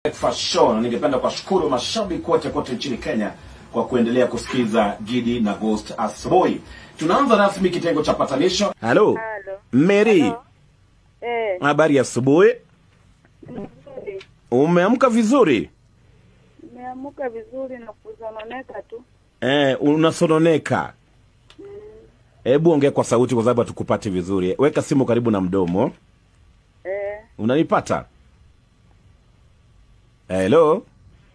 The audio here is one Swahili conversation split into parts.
Breakfast Show na ningependa kuwashukuru mashabiki wote kote nchini Kenya kwa kuendelea kusikiza Gidi na Ghost asubuhi. Tunaanza rasmi kitengo cha patanisho. Halo. Halo. Mary, Halo. Eh, habari ya asubuhi? nzuri. Umeamka vizuri? Nimeamka vizuri na kuzononeka tu. Eh, unasononeka. Hebu ongea kwa sauti kwa sababu hatukupati vizuri. Weka simu karibu na mdomo. Eh, Unanipata? Hello?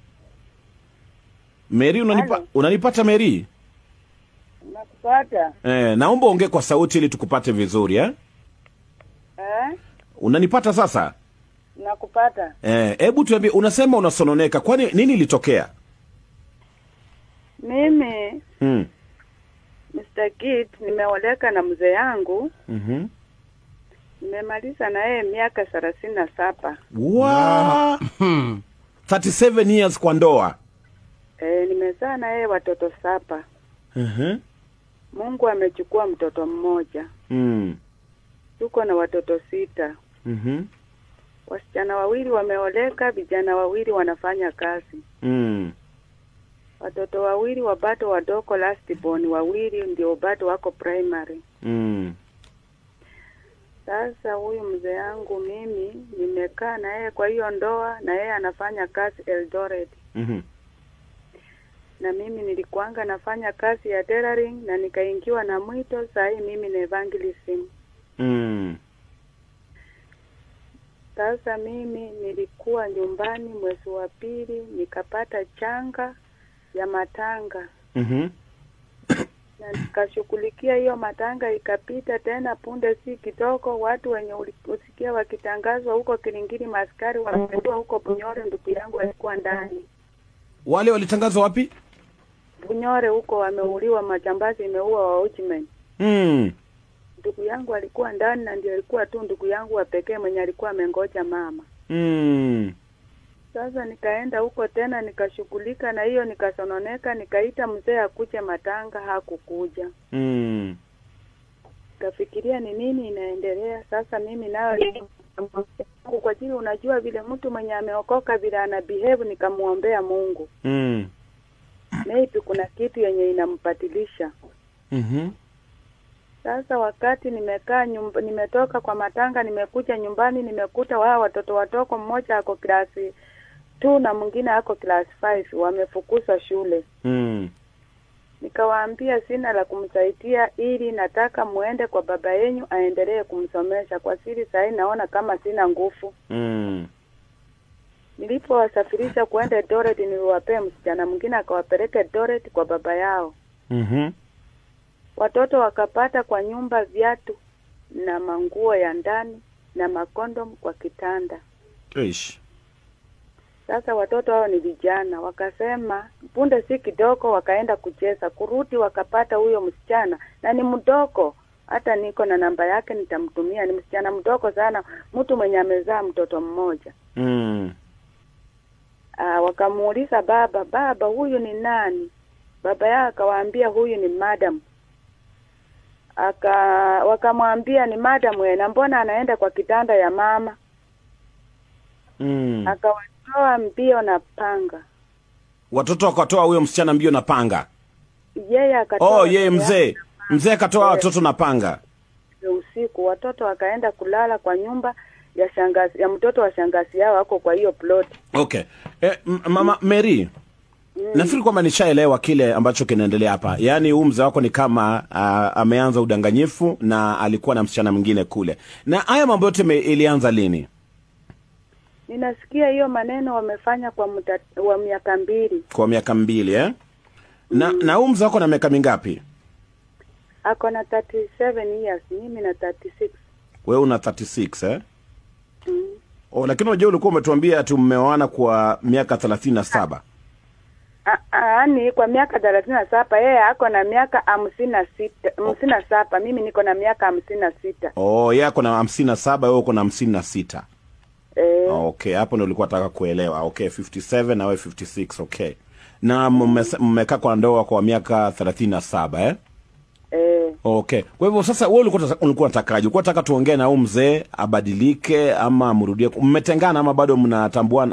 Mary unanipa, Halo. unanipata Mary? nakupata. Eh, naomba ongee kwa sauti ili tukupate vizuri eh? Eh, Unanipata sasa? nakupata. Eh, hebu tuambie unasema unasononeka. Kwani nini ilitokea? Mimi Mm. Mr. Kid nimeoleka na mzee yangu, Mhm. nimemaliza na yeye miaka thelathini na saba. Wa 37 years kwa ndoa. Eh, nimezaa na yeye watoto saba. Mhm. Mungu amechukua mtoto mmoja. Mm. Tuko na watoto sita. Mhm. Wasichana wawili wameoleka, vijana wawili wanafanya kazi. Mm. Watoto wawili wa bado wadogo last born wawili ndio bado wako primary. Mm. Sasa huyu mzee yangu mimi nimekaa na yeye kwa hiyo ndoa, na yeye anafanya kazi Eldoret, Mhm. na mimi nilikuanga nafanya kazi ya tailoring na nikaingiwa na mwito. Saa hii mimi ni evangelism. Mm. Sasa mimi nilikuwa nyumbani mwezi wa pili, nikapata changa ya matanga Mhm. na nikashughulikia hiyo matanga, ikapita tena punde si kidogo, watu wenye ulisikia wakitangazwa huko Kilingiri, maskari wamependua huko Bunyore. Ndugu yangu alikuwa ndani Wale walitangazwa wapi? Bunyore huko, wameuliwa, majambazi imeua wa Uchimen. Mm. Ndugu yangu alikuwa ndani, na ndio alikuwa tu ndugu yangu wa pekee mwenye alikuwa amengoja mama. Mm. Sasa nikaenda huko tena nikashughulika na hiyo, nikasononeka, nikaita mzee akuje matanga, hakukuja. Mm. Kafikiria ni nini inaendelea sasa. Mimi nayo kwa ajili, unajua vile mtu mwenye ameokoka vile ana behave, nikamwombea Mungu, Mm. maybe kuna kitu yenye inampatilisha. Mhm. Sasa wakati nimekaa nyumba, nimetoka kwa matanga, nimekuja nyumbani, nimekuta wao watoto watoko, mmoja ako klasi two na mwingine ako class five, wamefukuzwa shule. Mm. Nikawaambia sina la kumsaidia, ili nataka muende kwa baba yenyu aendelee kumsomesha. Kwa siri sahii naona kama sina nguvu. Mm. Nilipowasafirisha kuenda Eldoret, niliwapea msichana mwingine akawapeleka Eldoret kwa baba yao. Mhm. Watoto wakapata kwa nyumba viatu na manguo ya ndani na makondom kwa kitanda. Ish. Sasa watoto hao ni vijana, wakasema punde si kidogo, wakaenda kucheza. Kurudi wakapata huyo msichana na ni mdogo, hata niko na namba yake, nitamtumia. Ni msichana mdogo sana, mtu mwenye amezaa mtoto mmoja. Mm. Aa, wakamuuliza baba, baba huyu ni nani? Baba yao akawaambia huyu ni madam. Aka wakamwambia ni madam we, na mbona anaenda kwa kitanda ya mama? Mm. Akawatoa mbio na panga, Watoto wakatoa huyo msichana mbio na panga. yeye akatoa Oh, yeye mbele mzee. Mzee akatoa Eh. watoto na panga. yake usiku. Watoto wakaenda kulala kwa nyumba ya shangazi ya mtoto wa shangazi yao, ako kwa hiyo plot. Okay. Eh, m- mama Mary, nafikiri kwamba nishaelewa kile ambacho kinaendelea hapa. Yaani huu mzee wako ni kama uh, ameanza udanganyifu na alikuwa na msichana mwingine kule. Na haya mambo yote me- ilianza lini? Ninasikia hiyo maneno wamefanya kwa muda wa miaka mbili. Kwa miaka mbili eh? Na na huu mzee wako na miaka mingapi? Ako na 37 years, mimi na 36. Wewe una 36 eh? Mm. Oh, lakini unajua ulikuwa umetuambia ati mmeoana kwa miaka 37. Ah, ah, Yaani kwa miaka thelathini na saba yeye ako na miaka hamsini na sita hamsini na saba mimi niko na miaka hamsini na sita Oh, yeye ako na 57, wewe uko na 56. eh, Okay, hapo ndio ulikuwa nataka kuelewa. Okay, 57 na wewe 56. Okay. Na mmese- mmekaa kwa ndoa kwa miaka 37 eh? eh, Okay. Kwa hivyo sasa wewe ulikuwa unataka- ulikuwa unatakaje? Ulikuwa unataka tuongee na huyu mzee abadilike ama mrudie? Mmetengana ama bado mnatambuana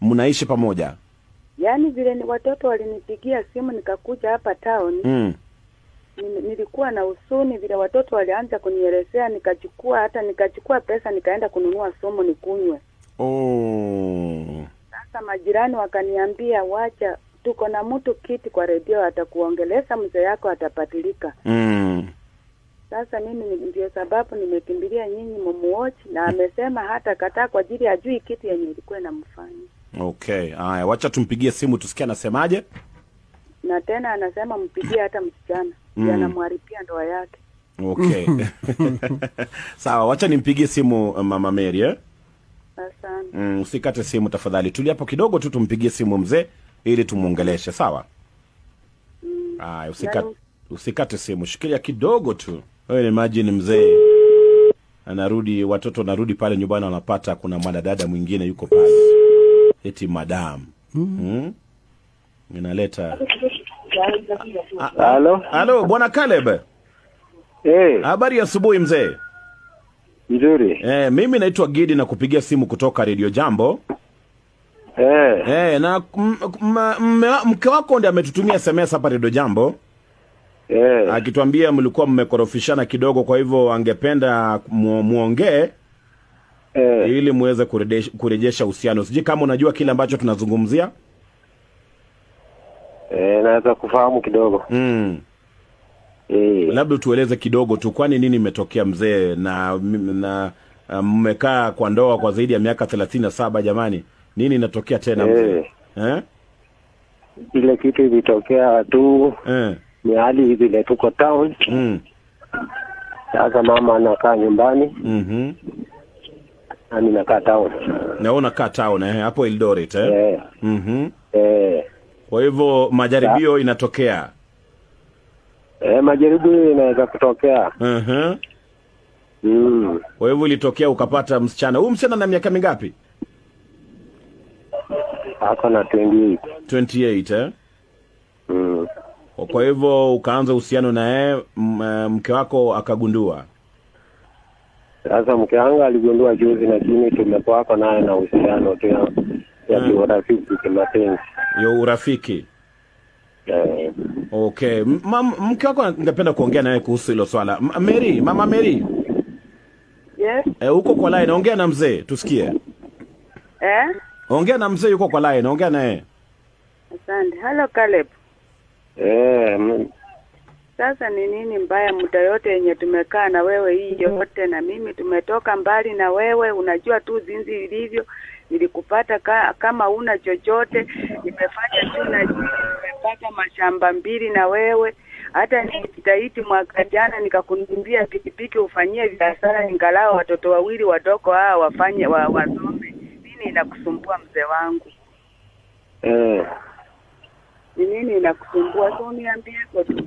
mnaishi pamoja? Yaani vile ni watoto walinipigia simu nikakuja hapa town Mm. Nime- nilikuwa na usuni vile watoto walianza kunielezea, nikachukua hata nikachukua pesa nikaenda kununua sumu nikunywe. Oh. Sasa majirani wakaniambia, wacha, tuko na mtu kiti kwa redio atakuongeleza, mzee yako atapatilika. Mm. Sasa mimi ni- ndio sababu nimekimbilia nyinyi mumuochi, na amesema hata kataa kwa ajili ajui kitu yenye ilikuwa inamfanya, Okay, haya, wacha tumpigie simu tusikie anasemaje. na tena anasema mpigie hata msichana Mm. mm. anamharibia ndoa yake. Okay. Sawa, wacha nimpigie simu uh, Mama Mary eh? Asante. Mm, usikate simu tafadhali. Tulia hapo kidogo tu tumpigie simu mzee ili tumuongeleshe, sawa? Haya, usikate, Nani- usikate simu, shikilia kidogo tu. Wewe imagine mzee anarudi, watoto wanarudi pale nyumbani, wanapata kuna mwanadada mwingine yuko pale, eti madam mm. inaleta Halo? halo, bwana Caleb, Eh, habari ya asubuhi mzee. nzuri. Eh, mimi naitwa Gidi na kupigia simu kutoka Radio Jambo. Eh, Eh, na m- m- mme- mke wako ndiye ametutumia SMS hapa Radio Jambo eh, akituambia mlikuwa mmekorofishana kidogo, kwa hivyo angependa mu, muongee eh. ili muweze kurejesha, kurejesha uhusiano. Sijui kama unajua kile ambacho tunazungumzia. Eh, naweza kufahamu kidogo. Mm. Eh, Labda tueleze kidogo tu, kwani nini imetokea mzee, na na uh, mmekaa kwa ndoa kwa zaidi ya miaka thelathini na saba jamani, nini inatokea tena mzee? Eh? ile kitu ilitokea tu Eh. ni hali vile tuko town. Mm. Sasa mama anakaa nyumbani, Mhm. nami nakaa town. Na wewe unakaa town eh, hapo Eldoret eh? Eh, Mhm. eh. Kwa hivyo majaribio inatokea. Eh, majaribio inaweza kutokea. Mhm. Mm. Kwa hivyo ilitokea ukapata msichana. Huyu msichana na miaka mingapi? Ako na 28. 28 eh? Mm. Kwa hivyo ukaanza uhusiano na yeye, m- eh, mke wako akagundua. Sasa mke wangu aligundua juzi, lakini tumekuwako naye na uhusiano tu ya ya Mm. kiurafiki kimapenzi. Yo urafiki. Eh, Okay. M- mam, mke wako ningependa kuongea naye kuhusu hilo swala. M- Mary, mama Mary, Yes. eh, uko kwa line, ongea na mzee tusikie. Eh? Ongea na mzee yuko kwa line, ongea naye. Asante. Hello Caleb. eh, mm, Sasa ni nini mbaya muda yote yenye tumekaa na wewe hii yote, na mimi tumetoka mbali na wewe, unajua tu zinzi ilivyo. Nilikupata ka, kama una chochote, nimefanya juu na juu, nimepata mashamba mbili na wewe. Hata nikitaiti mwaka jana nikakununulia pikipiki ufanyie biashara, ningalao watoto wawili wadogo hawa wafanye wa, wasome. Nini inakusumbua mzee wangu? eh. Ni nini inakusumbua? So uniambie kwa tu.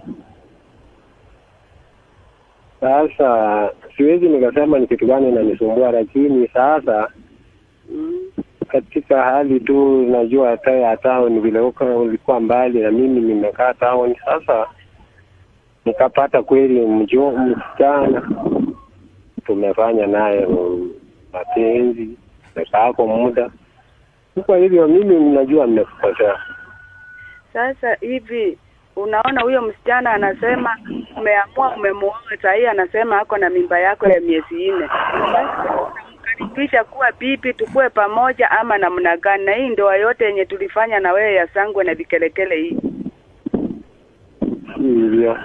Sasa siwezi nikasema ni kitu gani inanisumbua, lakini sasa Mm. katika hali tu najua hata ya town vile uko ulikuwa mbali na mimi nimekaa town. Sasa nikapata kweli mjo msichana, tumefanya naye mm, mapenzi, tumekaa kwa muda. Kwa hivyo mimi najua nimekukosea. Sasa hivi unaona, huyo msichana anasema umeamua, umemuoa sahii, anasema ako na mimba yako ya miezi nne. Unamkaribisha kuwa bibi, tukue pamoja ama namna gani? Na hii ndoa yote yenye tulifanya na wewe ya sangwe na vikelekele hii Hivyo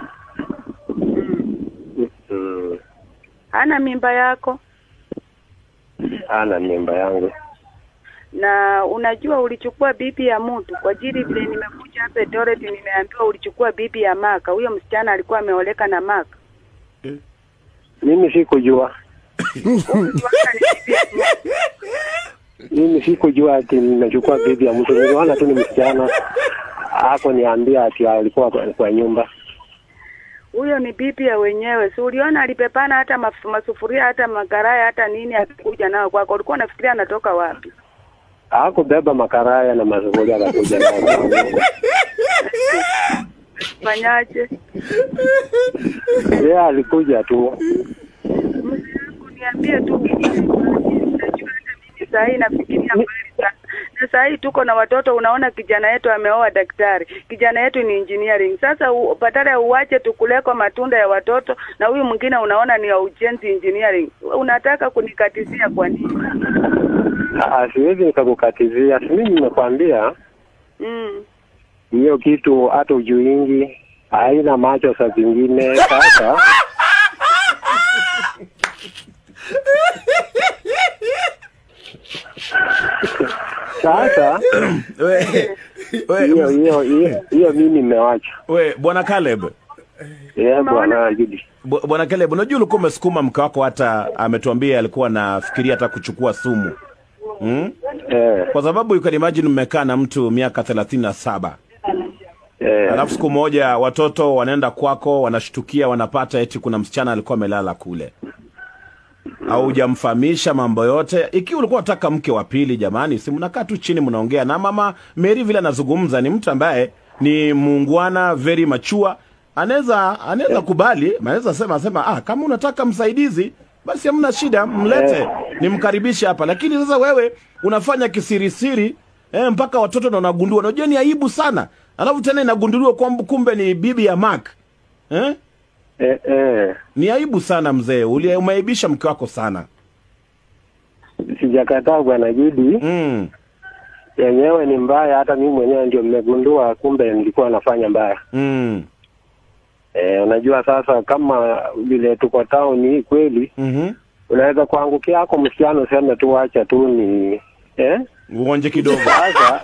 mm. mm, hana mimba yako, ana mimba yangu. na unajua ulichukua bibi ya mtu kwa ajili vile nimekuja hapa Eldoret, nimeambiwa ulichukua bibi ya Maka. Huyo msichana alikuwa ameoleka na Maka. Mimi sikujua, Ulijuana ni bibi ya mtu. mimi sikujua ati nimechukua bibi ya mtu. Niliona tu ni msichana hapo, niambia ati alikuwa kwa, kwa nyumba. huyo ni bibi ya wenyewe. Si uliona alipepana hata maf- masufuria hata makaraya hata nini akikuja nao kwako, ulikuwa unafikiria anatoka wapi? Hakubeba makaraya na masufuria akakuja nayo. Fanyaje? Yeye alikuja tu. Mzee wangu niambie tu, unajua hata mimi saa hii nafikiria mbali sana, na saa hii tuko na watoto, unaona kijana yetu ameoa daktari, kijana yetu ni engineering. Sasa u- badala ya uwache tukuleko matunda ya watoto, na huyu mwingine unaona ni ya ujenzi engineering, unataka kunikatizia kwa nini? Ah, siwezi nikakukatizia. Si mimi nimekwambia Mm. hiyo kitu hata ujuingi haina macho saa zingine. Sasa sasa we, we, hiyo hiyo hiyo hiyo mimi nimewacha. we bwana Caleb Yeah, bwana Judi. Bu- bwana Caleb, unajua ulikuwa umesukuma mke wako, hata ametuambia alikuwa anafikiria hata kuchukua sumu hmm? Eh, kwa sababu you can imagine mmekaa na mtu miaka thelathini na saba eh, alafu siku moja watoto wanaenda kwako wanashtukia wanapata eti kuna msichana alikuwa amelala kule au hujamfahamisha mambo yote ikiwa ulikuwa unataka mke wa pili jamani si mnakaa tu chini mnaongea na mama meri vile anazungumza ni mtu ambaye ni muungwana very machua anaweza anaweza kubali anaweza sema sema ah kama unataka msaidizi basi hamna shida mlete nimkaribishe hapa lakini sasa wewe unafanya kisirisiri eh, mpaka watoto na unagundua unajua ni aibu sana alafu tena inagunduliwa kwamba kumbe ni bibi ya Mark eh? eh, eh. ni aibu sana mzee Uli- umeaibisha mke wako sana Sijakataa bwana Judi, mm. yenyewe ni mbaya. Hata mimi mwenyewe ndio nimegundua, kumbe nilikuwa nafanya mbaya. Mm. Eh, unajua sasa, kama vile tuko town hii kweli, Mm-hmm. unaweza kuangukia yako msichana useme tu wacha tu ni eh? uonje kidogo Sasa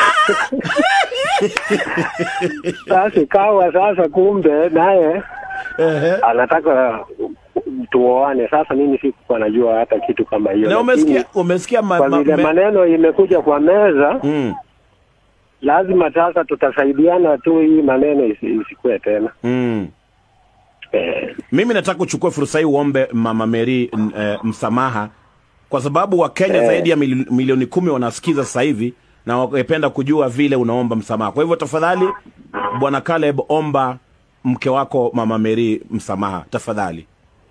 sasa ikawa sasa, kumbe naye Ehe. anataka tuoane. Sasa mimi sikuwa najua hata kitu kama hiyo, na lakini umesikia umesikia ma, kwa ma, vile me, maneno imekuja kwa meza, mm. lazima sasa tutasaidiana tu, hii maneno isi- isikue tena Mm. eh, mimi nataka kuchukua fursa hii uombe mama Mary n- eh, msamaha kwa sababu wakenya Eh. zaidi ya mili, milioni kumi wanasikiza sasa hivi na wangependa kujua vile unaomba msamaha kwa hivyo tafadhali bwana Caleb omba mke wako mama Mary msamaha tafadhali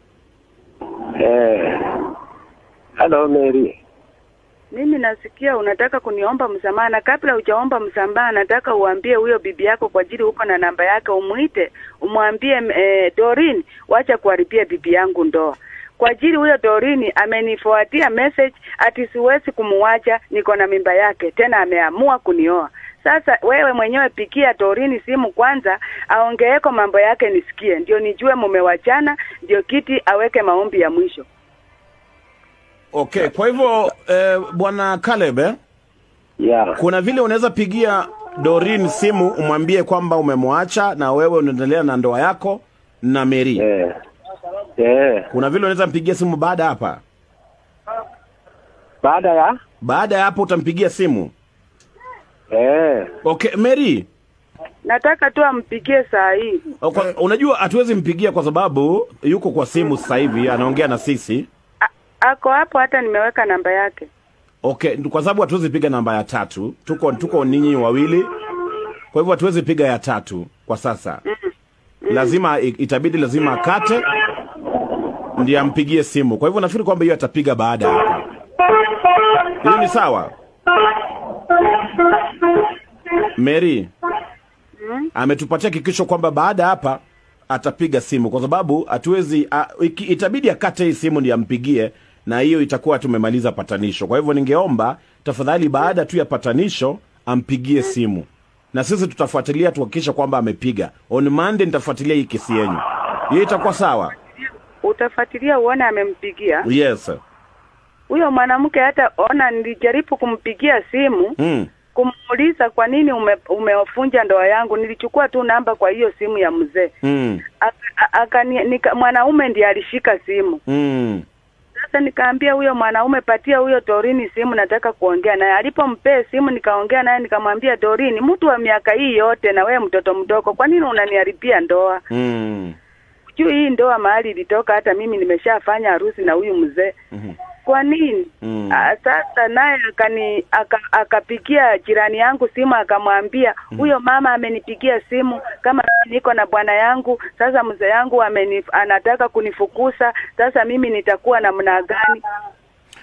eh. Hello Mary. Mimi nasikia unataka kuniomba msamaha, na kabla hujaomba msamaha, nataka uambie huyo bibi yako kwa ajili uko na namba yake, umwite umwambie, eh, Dorin, wacha kuharibia bibi yangu ndoa kwa ajili huyo Dorini amenifuatia message ati siwezi kumuacha, niko na mimba yake, tena ameamua kunioa. Sasa wewe mwenyewe pikia Dorini simu kwanza, aongeeko mambo yake nisikie, ndio nijue mumewachana, ndio kiti aweke maombi ya mwisho. okay kwa hivyo eh, bwana Caleb eh? Yeah. kuna vile unaweza pigia Dorin simu umwambie kwamba umemwacha na wewe unaendelea na ndoa yako na Mary. Eh. Eh. Kuna vile unaweza mpigia simu baada ya hapa. Baada ya Baada ya hapo utampigia simu. eh. Okay, Mary. Nataka tu ampigie saa hii. Kwa, unajua hatuwezi mpigia kwa sababu yuko kwa simu sasa hivi anaongea na sisi. A- ako hapo, hata nimeweka namba yake. Okay, kwa sababu hatuwezi piga namba ya tatu. Tuko tuko ninyi wawili. Kwa hivyo hatuwezi piga ya tatu kwa sasa. Lazima i- itabidi lazima akate ndiye ampigie simu. Kwa hivyo nafikiri kwamba hiyo atapiga baada ya hapo. Hiyo ni sawa. Mary ametupatia hakikisho kwamba baada ya hapa atapiga simu kwa sababu hatuwezi a- iki- itabidi akate hii simu ndiye ampigie na hiyo itakuwa tumemaliza patanisho. Kwa hivyo ningeomba tafadhali, baada tu ya patanisho ampigie simu na sisi tutafuatilia tuhakikisha kwamba amepiga. On Monday nitafuatilia hii kesi yenyu, hiyo itakuwa sawa. Utafuatilia uone amempigia Yes. huyo mwanamke. Hata ona, nilijaribu kumpigia simu Mm. kumuuliza kwa nini ume, umefunja ndoa yangu. Nilichukua tu namba kwa hiyo simu ya mzee Mm. Aka- aka- nika- mwanaume ndiye alishika simu. Mm. Sasa nikaambia huyo mwanaume, patia huyo Dorini simu, nataka kuongea naye. Alipompea simu, nikaongea naye, nikamwambia Dorini, mtu wa miaka hii yote na wewe mtoto mdogo, kwa nini unaniharibia ndoa? Mm. Juu hii ndoa mahali ilitoka, hata mimi nimeshafanya harusi na huyu mzee Mhm. kwa nini? Mm. Ah, sasa naye akani aka- akapigia jirani yangu simu akamwambia huyo mama amenipigia simu kama niko na bwana yangu, sasa mzee yangu ameni, anataka kunifukuza, sasa mimi nitakuwa namna gani?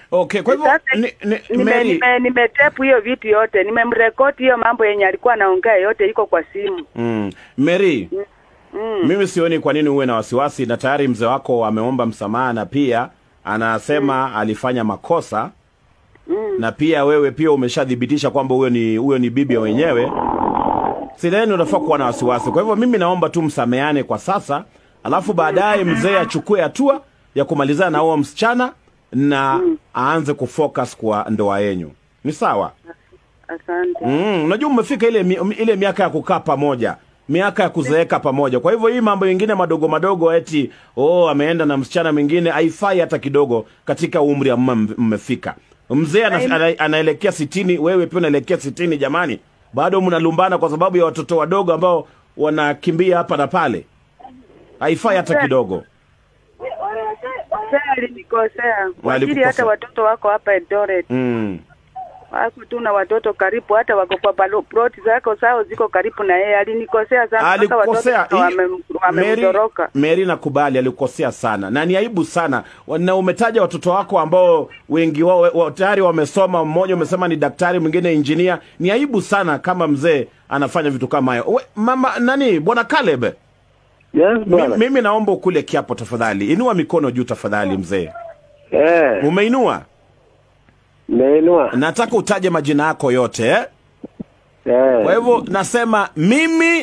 Okay, kwa hivyo Sasa, ni, ni, nime, Mary, nime, nimetepu hiyo vitu yote nimemrekodi hiyo mambo yenye alikuwa anaongea yote iko kwa simu mm, Mary mm. mimi sioni kwa nini uwe na wasiwasi, na tayari mzee wako ameomba msamaha na pia anasema alifanya makosa Mm. na pia wewe pia umeshathibitisha kwamba huyo ni huyo ni bibi wenyewe. Sidhani unafaa kuwa na wasiwasi. Kwa hivyo mimi naomba tu msameane kwa sasa, alafu baadaye mzee achukue hatua ya kumalizana na huo msichana na aanze kufocus kwa ndoa yenyu. Ni sawa? asante Mm, unajua umefika ile mi- ile miaka ya kukaa pamoja, miaka ya kuzeeka pamoja. Kwa hivyo hii mambo mengine madogo madogo, eti oh, ameenda na msichana mwingine, haifai hata kidogo katika umri ambao mme- mmefika. Mzee ana, ana, anaelekea sitini, wewe pia unaelekea sitini. Jamani, bado mnalumbana kwa sababu ya watoto wadogo ambao wanakimbia hapa na pale. Haifai hata kidogo. Sasa alinikosea kwa ajili Walikukosea. hata watoto wako hapa Eldoret Mm. wako tu na watoto karibu, hata wako kwa palo- ploti zako sao ziko karibu na yeye. Alinikosea sana mpaka alikosea watoto Hii- wame- Mary, wamemtoroka. Mary nakubali alikosea sana na ni aibu sana na umetaja watoto wako ambao wengi wao wa, tayari wamesoma mmoja umesema ni daktari mwingine injinia ni aibu sana kama mzee anafanya vitu kama hayo We, mama nani bwana Caleb Yes, mi, bwana. mimi naomba ukule kiapo tafadhali inua mikono juu tafadhali mzee Eh, umeinua nimeinua. nataka utaje majina yako yote eh? Eh, kwa hivyo nasema mimi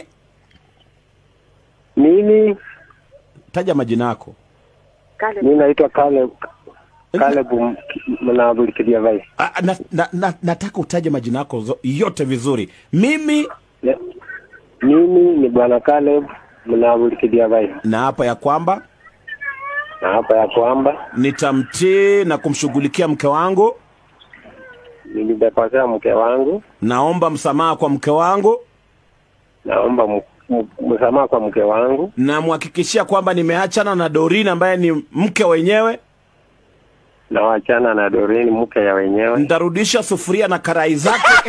mimi taja majina yako Kale mimi naitwa Caleb Caleb M- Mnabulikilia Vai. Ah, na, na, na, nataka utaje majina yako zo- yote vizuri mimi Ne- Mimi ni bwana Caleb Mnabulikilia Vai. na hapa ya kwamba Na hapa ya kwamba nitamtii na kumshughulikia mke wangu nilimekosea mke wangu, naomba msamaha kwa mke wangu naomba m- m- msamaha kwa mke wangu, namhakikishia kwamba nimeachana na Doreen ambaye ni mke wenyewe na wachana na Doreen mke ya wenyewe. nitarudisha sufuria na karai zake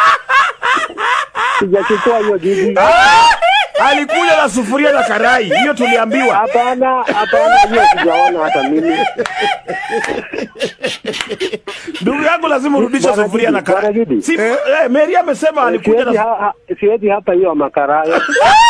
Sijachukua hiyo bibi. alikuja na sufuria na karai hiyo tuliambiwa Hapana, hapana, hiyo sijaona hata mimi. ndugu yangu lazima urudishe Bwana sufuria na Gidi, Bwana karai Gidi. si, eh, Mary amesema alikuja Siwezi na ha, ha, siwezi hapa hiyo makaraya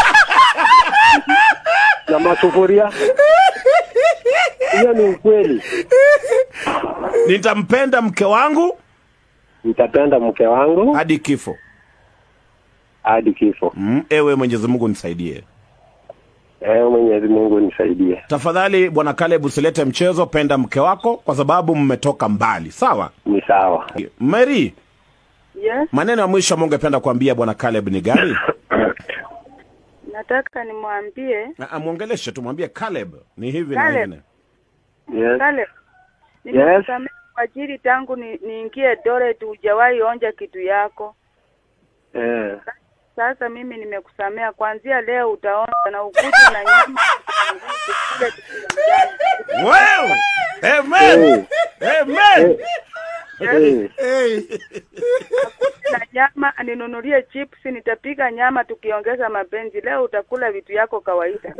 na masufuria. Hiyo ni ukweli. nitampenda mke wangu Nitapenda mke wangu hadi kifo hadi kifo. mm, ewe Mwenyezi Mungu nisaidie Ewe Mwenyezi Mungu nisaidie. tafadhali bwana Caleb usilete mchezo penda mke wako kwa sababu mmetoka mbali sawa Ni sawa. Mary yes, maneno ya mwisho ambayo ungependa kuambia bwana Caleb ni gani nataka nimwambie Na amwongeleshe tumwambie Caleb ni hivi na Caleb. hivi Yes. Kale, nimekusamehe kwa ajili tangu ni- niingie Eldoret hujawahi onja kitu yako. Eh. Sasa mimi nimekusamea, kuanzia leo utaonja na ukuje na nyama tukule tukianjani. wow! Amen! Amen! Eh. Hey. na nyama ninunulie chips, nitapika nyama tukiongeza mapenzi. Leo utakula vitu yako kawaida.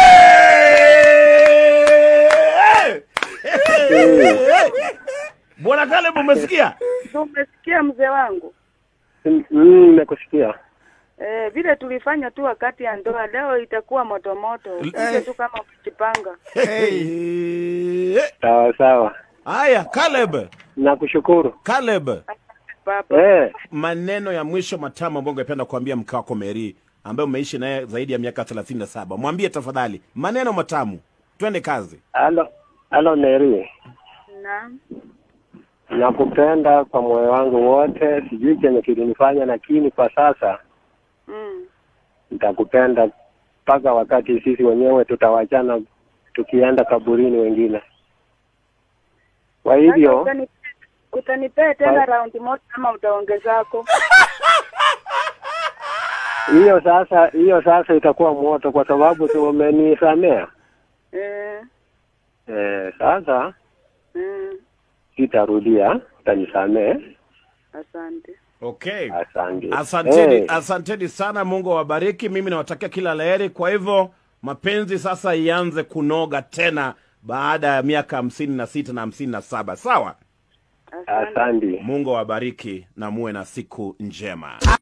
Bwana Caleb umesikia? So, umesikia mzee wangu? Mm, Nimekusikia. Eh, vile tulifanya tu wakati ya ndoa, leo itakuwa moto moto. Ukuje tu kama ukijipanga. Hey. Sawa sawa. Haya, Caleb, Nakushukuru. Caleb, Baba. Eh. maneno ya mwisho matamu ambayo ungependa kuambia mke wako Mary ambaye umeishi naye zaidi ya miaka 37. Mwambie tafadhali maneno matamu. Twende kazi. Halo. Halo Mary. Naam. Nakupenda kwa moyo wangu wote, sijui chenye kilinifanya, lakini kwa sasa Mm. nitakupenda mpaka wakati sisi wenyewe tutawachana tukienda kaburini wengine. Kwa Sasa hivyo utani- utanipea tena Kwa- raundi moja ama utaongezako? hiyo sasa hiyo sasa itakuwa moto, kwa sababu tu umenisamea. Eh. Eh, sasa Mm. sitarudia, utanisamee. Asante. Okay. Asante. Asanteni, Eh, asanteni sana. Mungu awabariki. Mimi nawatakia kila laheri. Kwa hivyo mapenzi sasa ianze kunoga tena baada ya miaka hamsini na sita na hamsini na saba sawa? Asante. Asante. Mungu awabariki na muwe na siku njema.